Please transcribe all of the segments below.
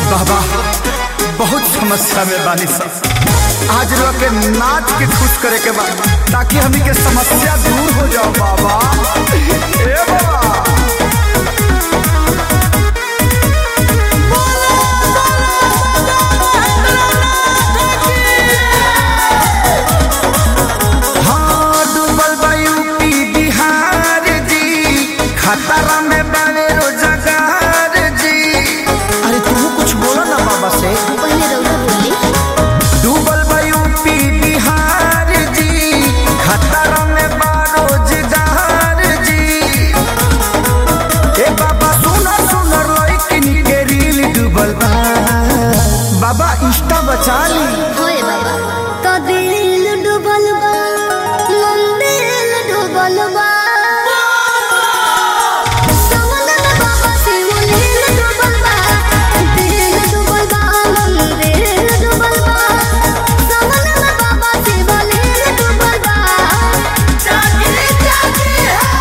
बाबा बहुत समस्या में बानी सब आज लोग के नाच के खुश करे के बाद ताकि हमी के समस्या दूर हो जाओ बाबा ए बाबा हाँ, डूबल बा यूपी बिहार जी खतरा में बड़े रोजगार जी अरे तुम कुछ बोलो ना बाबा से पहले रउआ बोली डूबल बा यूपी बिहार जी खतरा में बा रोजगार जी ए बाबा सुनर सुनर लइकिन के रील डूबल बा बाबा इंस्टा बचा ली होए बाबा तो दिल डूबल बा मंदिर डूबल बा समन में बाबा शिवलिंग डूबल बा दिल डूबल बा मंदिर डूबल बा समन में बाबा शिवलिंग डूबल बा चाची चाची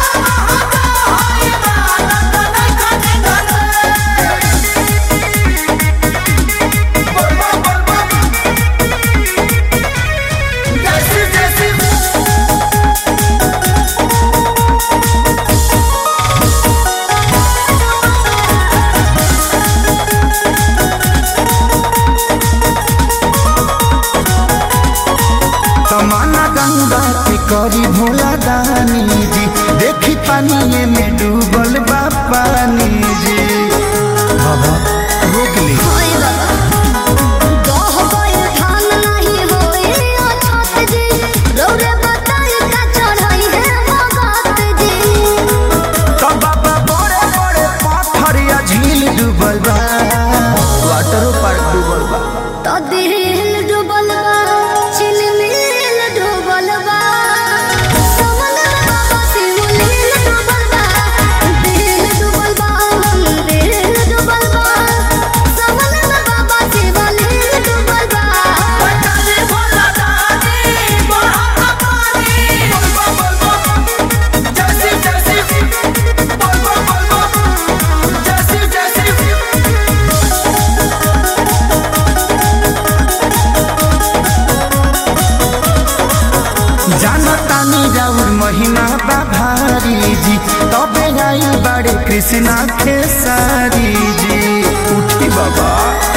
तमन्ना गंगा के करी भोला दानी जी देखी पानी में डूबल बा पानी जी बाबा रोक ली होए बाबा गह गए धान नहीं होए अछत जी रौरे बताई का चढ़ाई है भगत जी तो बाबा बड़े बड़े पत्थर या झील डूबल बा वाटरो पार्क डूबल बा तो दिल डूबल बा चिलमिल डूबल बा समन में बाबा शिवलिंग डूबल बा दिल डूबल बा मंदिर डूबल बा समन में बाबा शिवलिंग डूबल बा जानतानी राउर महिमा बा भारी जी तबे आई बड़े कृष्णा खेसारी जी उठी बाबा